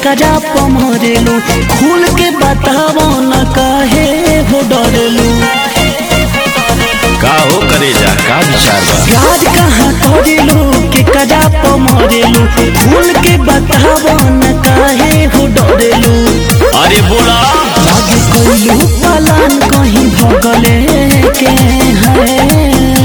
करा पमरेलू खुल के बतावो न काहे हो डरेलू का हो करे जा का विचार बा याद कहाँ करेलू के करा पमरेलू खुल के बतावो न काहे हो डरेलू अरे बोला लागे कोइलू पलान कहीं भगले के है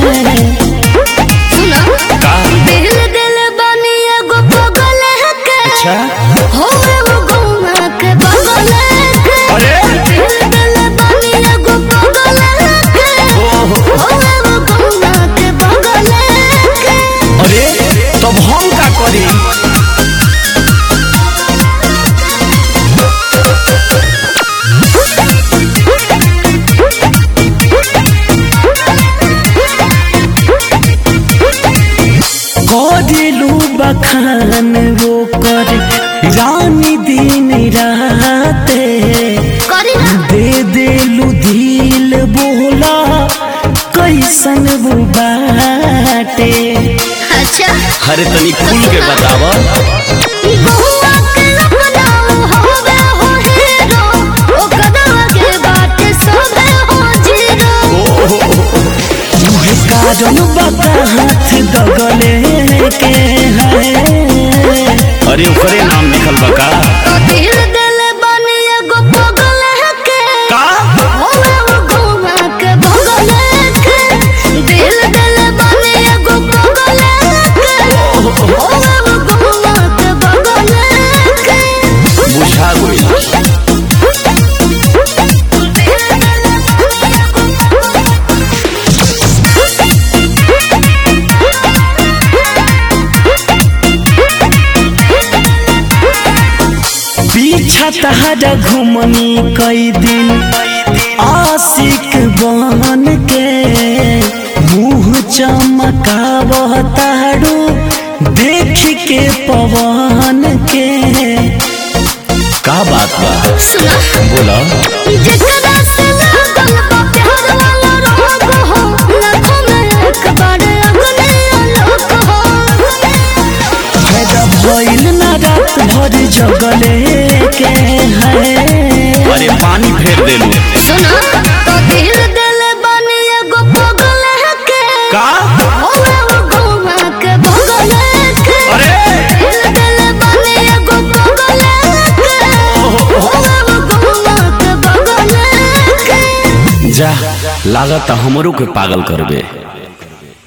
का दिल दिल बनी एगो पगल के अच्छा हो वो गौना के बगल के अरे दिल दिल बनी एगो पगल के ओहो हो वो गौना के बगल के अरे तब हम का करी करेलू बखान वो कर रानी दिन राते करी ना दे देलू दिल बोला कैसन वो बाटे अच्छा अरे तनी खुल के बतावा बहुआ के अपना होवे हो हीरो ओ कदवा के बाटे सोवे हो जीरो मुहे कारण बता हाथ दगले के है अरे ओकरे नाम लिखल बा का तो दिल दिल बनी एगो पगल के का होवे वो गौना के बगल के दिल दिल बनी एगो पगल के होवे वो गौना के बगल के बुझा गई पीछा तहरा घुमनी कई दिन आशिक बन के मुंह चमकावह तारू देख के पवन के का बात बा सुना बोला जेकरा से लागल बा प्यार वाला रोग हो लाखों में एक बार अगले आलोक हो फायदा भइल ना रात भर जगले के है अरे पानी फेर देलू सुना तो दिल दिल बनी एगो पगल के का होवे वो गौना के बगल के अरे दिल दिल बनी एगो पगल के होवे वो गौना के बगल के जा लागत हमरो के पागल करबे